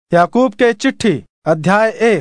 याकूब के चिट्ठी अध्याय एक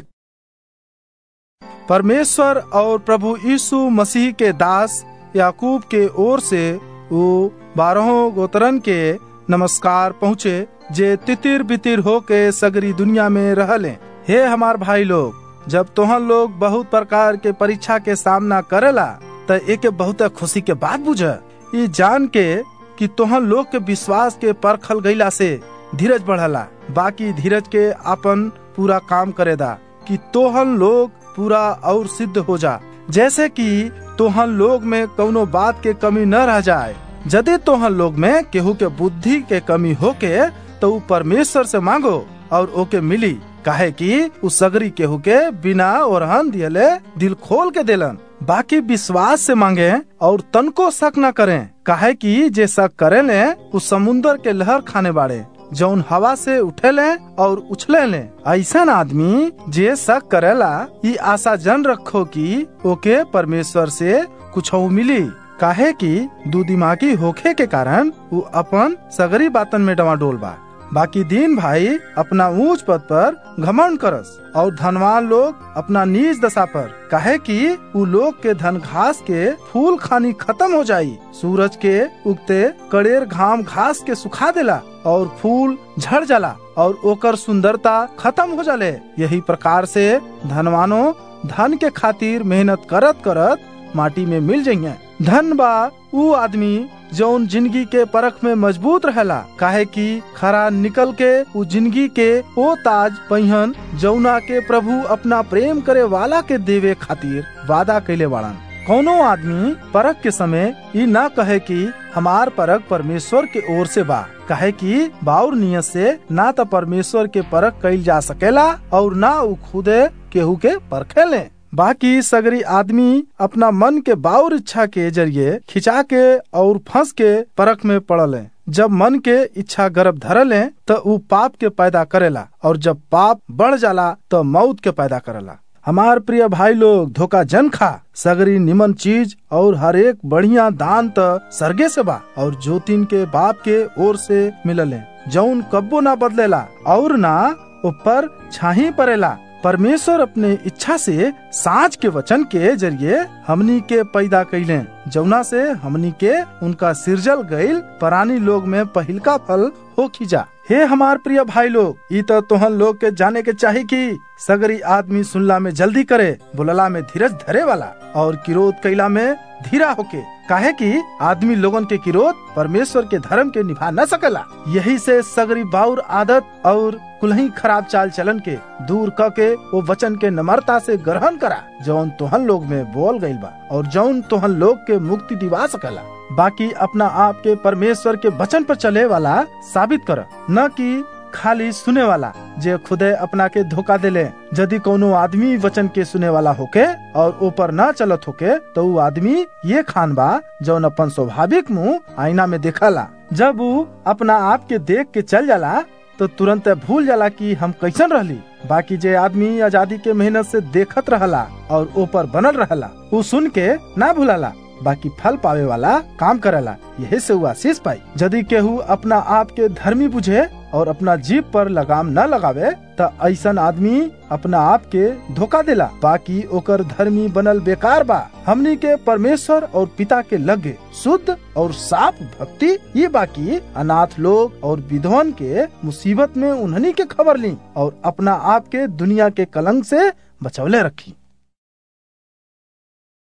परमेश्वर और प्रभु यीशु मसीह के दास याकूब के ओर से वो बारहों गोत्रन के नमस्कार पहुँचे जे तितिर बितिर हो के सगरी दुनिया में रहले हे हमार भाई लोग जब तोहन लोग बहुत प्रकार के परीक्षा के सामना करेला त एक बहुत खुशी के बात बुझ ये जान के कि तोहन लोग के विश्वास के परखल गईला से धीरज बढ़ला बाकी धीरज के अपन पूरा काम करेदा कि तोहन लोग पूरा और सिद्ध हो जा जैसे कि तोहन लोग में कौनो बात के कमी न रह जाए यदि तोहन लोग में केहू के बुद्धि के कमी होके तो उ परमेश्वर से मांगो और ओके मिली काहे कि उ सगरी केहू के बिना ओरहन दियले दिल खोल के देलन बाकी विश्वास से मांगे और तनको शक न करें काहे कि जे शक करे ले उ समुन्दर के लहर खाने बाड़े जौन हवा से उठेले और उछले ले ऐसा आदमी जे शक करेला ई आशा जन रखो कि ओके परमेश्वर से कुछ मिली काहे कि दू दिमागी होखे के कारण वो अपन सगरी बातन में डवाडोल बा बाकी दीन भाई अपना ऊंच पद पर घमंड करस और धनवान लोग अपना नीच दशा पर काहे कि उ लोग के धन घास के फूल खानी खत्म हो जाई सूरज के उगते कड़ेर घाम घास के सुखा देला और फूल झड़ जाला और ओकर सुंदरता खत्म हो जाले यही प्रकार से धनवानो धन के खातिर मेहनत करत करत माटी में मिल जाइए धन बा उ आदमी जौन जिंदगी के परख में मजबूत रहेला काहे कि खरा निकल के उ जिंदगी के ओ ताज पहिन जौना के प्रभु अपना प्रेम करे वाला के देवे खातिर वादा कैले बाड़न कौनो आदमी परख के समय ई न कहे कि हमार परख परमेश्वर के ओर से बा कहे कि बाउर नियत से ना तो परमेश्वर के परख कैल जा सकेला और ना उ खुदे केहू के परखे ले बाकी सगरी आदमी अपना मन के बाउर इच्छा के जरिए खिंचा के और फंस के परख में पड़ल जब मन के इच्छा गर्भ धरले तो उ पाप के पैदा करेला और जब पाप बढ़ जाला तो मौत के पैदा करेला हमार प्रिय भाई लोग धोखा जन खा सगरी निमन चीज और हर एक बढ़िया दान त सरगे से बा और ज्योतिन के बाप के ओर से मिलले जौन कब्बो ना बदलेला और ना ऊपर छाही पड़ेला परमेश्वर अपने इच्छा से साँच के वचन के जरिए हमनी के पैदा कैले जौना से हमनी के उनका सिरजल गईल परानी लोग में पहिलका फल हो खींचा हे हमार प्रिय भाई लोग ई तो तोहन लोग के जाने के चाही कि सगरी आदमी सुनला में जल्दी करे बोलला में धीरज धरे वाला और किरोध कैला में धीरा होके काहे कि आदमी लोगन के किरोध परमेश्वर के धर्म के निभा न सकेला यही से सगरी बाउर आदत और कुलही खराब चाल चलन के दूर क के वो वचन के नम्रता से ग्रहण करा जौन तोहन लोग में बोल गईल बा और जौन तोहन लोग के मुक्ति दिवा सकेला बाकी अपना आप के परमेश्वर के वचन पर चले वाला साबित कर न कि खाली सुने वाला जे खुदे अपना के धोखा देले यदि कोनो आदमी वचन के सुने वाला होके और ऊपर न चलत होके तो वो आदमी ये खान बा जौन अपन स्वाभाविक मुंह आईना में देखला जब वो अपना आप के देख के चल जाला तो तुरंत भूल जाला कि हम कैसन रहली बाकी जे आदमी आजादी के मेहनत से देखत रहला और ऊपर बनल रहला वो सुन के ना भूलाला बाकी फल पावे वाला काम करेला यही से वो आशीष पाई यदि केहू अपना आप के धर्मी बुझे और अपना जीप पर लगाम न लगावे त ऐसन आदमी अपना आप के धोखा देला बाकी ओकर धर्मी बनल बेकार बा हमनी के परमेश्वर और पिता के लगे शुद्ध और साफ भक्ति ये बाकी अनाथ लोग और विधवन के मुसीबत में उन्हनी के खबर ली और अपना आप के दुनिया के कलंक से बचौले रखी